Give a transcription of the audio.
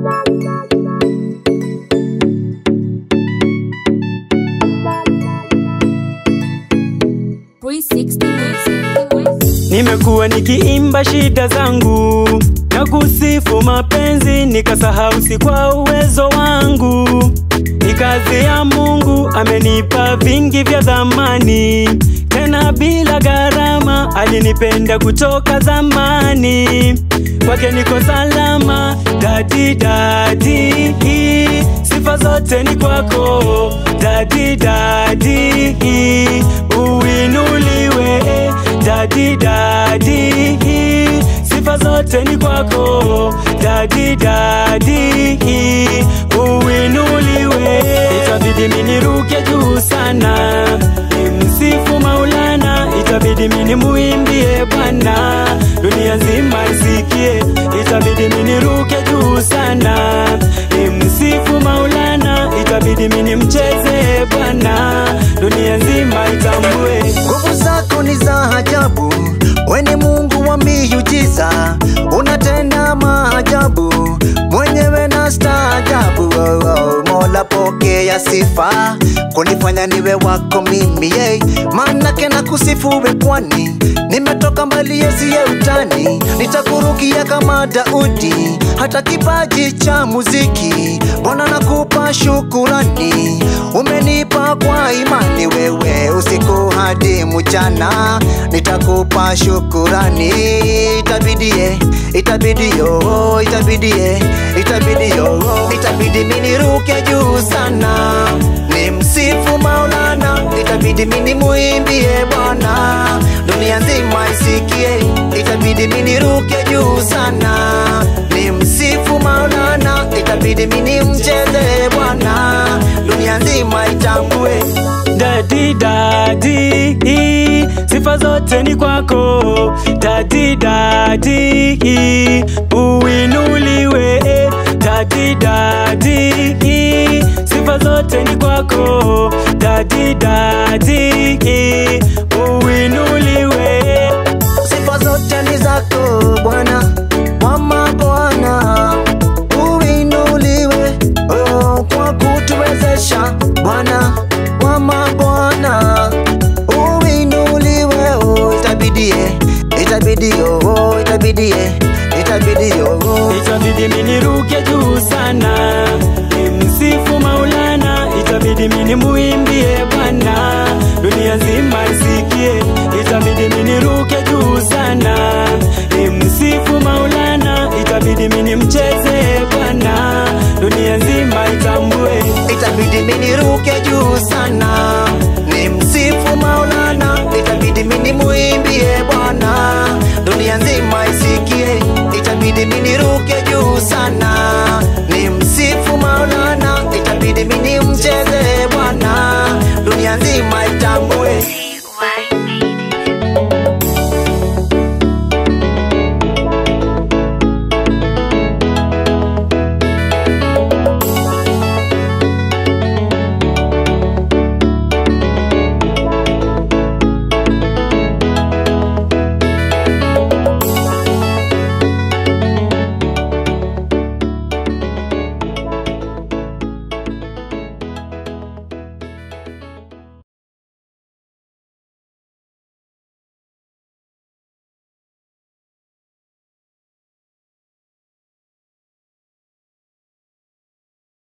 Nimekuwa nikiimba shida zangu na kusifu mapenzi, nikasahau si kwa uwezo wangu. Ni kazi ya Mungu, amenipa vingi vya dhamani, tena bila gharama. Alinipenda kutoka zamani, kwake niko salama. Dadi dadi, sifa zote ni kwako. Dadi dadi, uinuliwe. Dadi dadi, sifa zote ni kwako. Dadi dadi, uinuliwe. Itabidi miniruke juu sana, nimsifu Maulana. Itabidi mini muimbie Bwana, dunia nzima isikie. Itabidi miniruke juu sana, nimsifu Maulana. Itabidi mini mcheze Bwana, dunia nzima itambue. Nguvu zako ni za ajabu, we ni Mungu wa miujiza, unatenda maajabu, mwenyewe na staajabu. Oh, oh, Mola pokea sifa, kunifanya niwe wako mimi yeah. Manake na kusifu we kwani nimetoka mbali yesiye utani, nitakurukia kama Daudi, hata kipaji cha muziki Bwana nakupa shukurani, umenipa kwa imani wewe, usiku hadi mchana nitakupa shukurani. Itabidie, itabidio, itabidie, itabidio, itabidi miniruke juu sana, nimsifu Maulana, itabidi mini muimbie Bwana, dunia nzima isikie, itabidi miniruke juu sana, nimsifu Maulana, itabidi mini mcheze Bwana, dunia nzima itambue. Dadi dadi, sifa zote ni kwako. Dadi dadi, uinuliwe. Dadi dadi, sifa zote ni kwako. Dadi dadi, uinuliwe. Sifa zote ni zako Bwana, mama Bwana, uinuliwe oh, kwa kutuwezesha Bwana, mama Bwana, uinuliwe oh, itabidie, itabidi oh, itabidie, itabidi oh. Itabidi miniruke juu sana, nimsifu Maulana. Itabidi mini muimbie Bwana, dunia nzima isikie. Itabidi miniruke juu sana, nimsifu Maulana. Itabidi mini mcheze